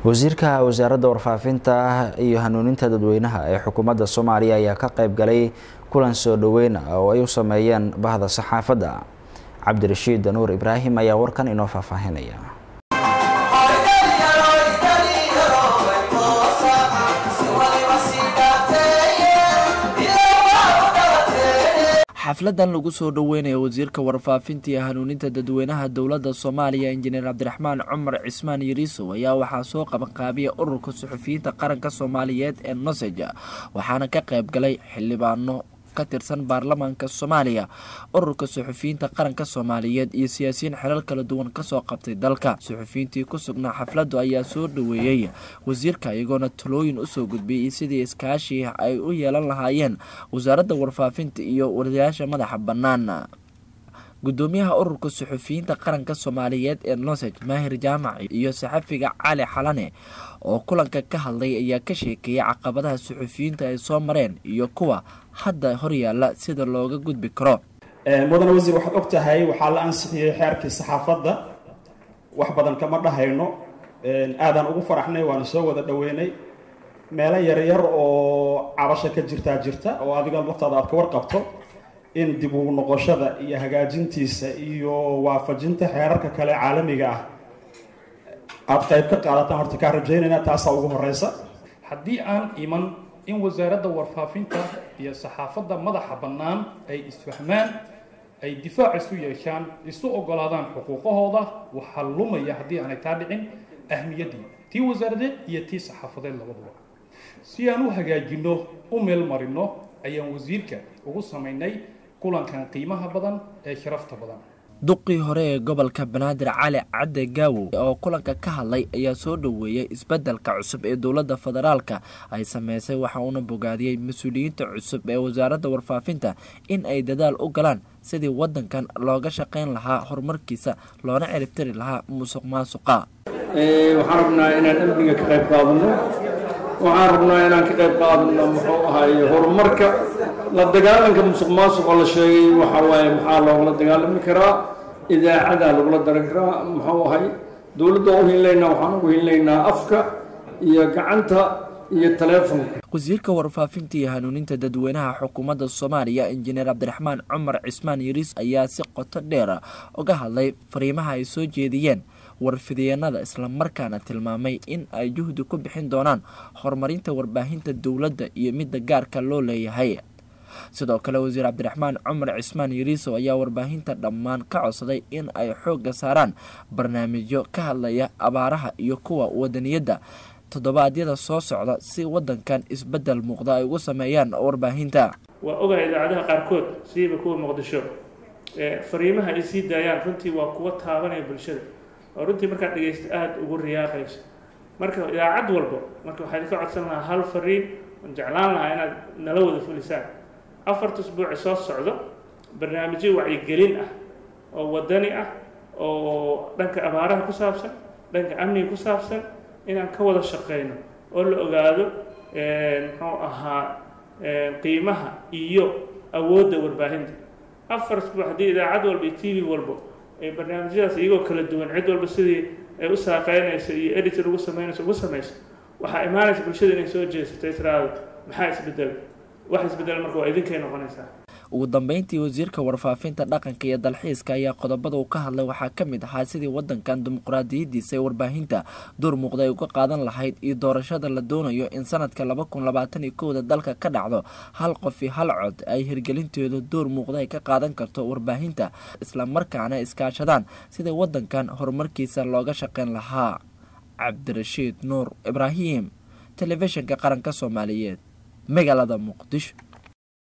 wasiirka wasaaradda warfaafinta iyo hanuuninta dadweynaha ee xukuumadda soomaaliya ayaa ka qayb galay kulan soo dhoweyn ah oo ay u sameeyeen bahda saxaafadda cabdirashiid danuur ibraahim ayaa warkan inoo faahfaahinaya xafladan lagu soo dhoweynayo wasiirka warfaafinta iyo hanuuninta dadweynaha dowladda soomaaliya injineer cabdiraxmaan cumar cismaan yariisow ayaa waxaa soo qabanqaabiya ururka suxufiyiinta qaranka soomaaliyeed ee nosej waxaana ka qayb galay xildhibaano ka tirsan baarlamaanka soomaaliya ururka suxufiyiinta qaranka soomaaliyeed iyo siyaasiyiin xelal kala duwan kasoo qabtay dalka suxufiyiintii ku sugnaa xafladdu ayaa soo dhoweeyey wasiirka iyagoona talooyin usoo gudbiyay sidii iskaashii ay u yeelan lahaayeen wasaaradda warfaafinta iyo wariyaasha madaxa bannaan gudoomiyaha ururka suxufiyiinta qaranka soomaaliyeed ee nosej maahir jaamac iyo saxafiga cali xalane oo kulanka ka hadlay ayaa ka sheekeeyay caqabadaha suxufiyiinta ay soo mareen iyo kuwa hadda horyaala sida looga gudbi karo mudane wasiir waxaad og tahay waxaa la ansixiyey xeerkii saxaafadda wax badan kama dhahayno aadaan ugu faraxnay waana soo wada dhoweynay meelo yaryar oo cabasha ka jirtaa jirta oo adiga laftaada aad ka warqabto in dib ugu noqoshada iyo hagaajintiisa iyo waafajinta xeerarka kale caalamiga ah aada qayb ka qaadataan horta kaa rajaynayna taasaa ugu horeysa haddii aan iman in wasaaradda warfaafinta iyo saxaafadda madaxa bannaan ay isfahmaan ay difaac isu yeeshaan isu ogolaadaan xuquuqahooda waxaa lumaya haddii aanay taa dhicin ahmiyaddii tii wasaaradeed iyo tii saxaafadeed labaduba si aan u hagaajinno u meel marino ayaan wasiirka ugu samaynay kulankan qiimaha badan ee sharafta badan duqii hore ee gobolka banaadir cali cadde gaawow oo kulanka ka hadlay ayaa soo dhoweeyey isbeddelka cusub ee dowladda federaalka ay sameysay waxa uuna bogaadiyey mas-uuliyiinta cusub ee wasaaradda warfaafinta in ay dadaal u galaan sidii waddankan looga shaqayn lahaa horumarkiisa loona ciribtiri lahaa musuq maasuqa waxaan rabnaa inaan amniga ka qayb qaadano waxaan rabnaa inaan ka qayb qaadano muxuu ahaye horumarka la dagaalanka musuq maasuqa la sheegay waxa waaye maxaa loogula dagaalami karaa idaacadaa lagula daran karaa muxuu ahay dowladda u hinlaynaa waxaan ugu hinlaynaa afka iyo gacanta iyo taleefonka wasiirka warfaafinta iyo hanuuninta dadweynaha xukuumadda soomaaliya injineer cabdiraxmaan cumar cismaan yariis ayaa si qoto dheera uga hadlay fariimaha ay soo jeediyeen warfidyeennada islamarkaana tilmaamay in ay juhdi ku bixin doonaan horumarinta warbaahinta dowladda iyo midda gaarka loo leeyahay sidoo kale wasiir cabdiraxmaan cumar cismaan yariisow ayaa warbaahinta dhammaan ka codsaday in ay xoogga saaraan barnaamijyo ka hadlaya abaaraha iyo kuwa wadaniyadda toddobaadyada soo socda si waddankan isbeddel muuqda ay ugu sameeyaan warbaahinta waa ogahay idaacadaha qaarkood siiba kuwa muqdisho fariimaha ay sii daayaan runtii waa kuwa taabanaya bulshada oo runtii markaad dhegaysto aada ugu riyaaqayso marka idaacad walbo marka waxaa idinka codsan lahaa hal fariin oon jeclaan lahaa inaad nala wada fulisaan afarta usbuuci soo socdo barnaamijyo wacyigelin ah oo wadani ah oo dhanka abaaraha ku saabsan dhanka amniga ku saabsan inaan ka wada shaqeyno oo la ogaado muxuu ahaa qiimaha iyo awoodda warbaahinta afar usbuuc haddii idaacad walba iyo t v walbo ay barnaamijyadaas iyagoo kala duwan cid walba sidii ay u saaqeynayso iyo editor ugu sameynayso ugu samayso waxaa imaanaysa bulshada inay soo jeesatay tiraado maxaa isbedel wax isbedel marka waa idinkay noqonaysaa ugu dambeyntii wasiirka warfaafinta dhaqanka iyo dalxiiska ayaa qodobada uu ka hadlay waxaa ka mid ahaa sidii waddankan dimuqraadiyadiisa ee warbaahinta door muuqda ay uga qaadan lahayd iyo doorashada la doonayo in sanadka laba kun labaatan iyo kowda dalka ka dhacdo hal qof iyo hal cod ay hirgelinteedu door muuqda ay ka qaadan karto warbaahinta islamarkaana iskaashadaan sidii waddankan horumarkiisa looga shaqeyn lahaa cabdirashiid nuur ibraahim telefishinka qaranka soomaaliyeed magaalada muqdisho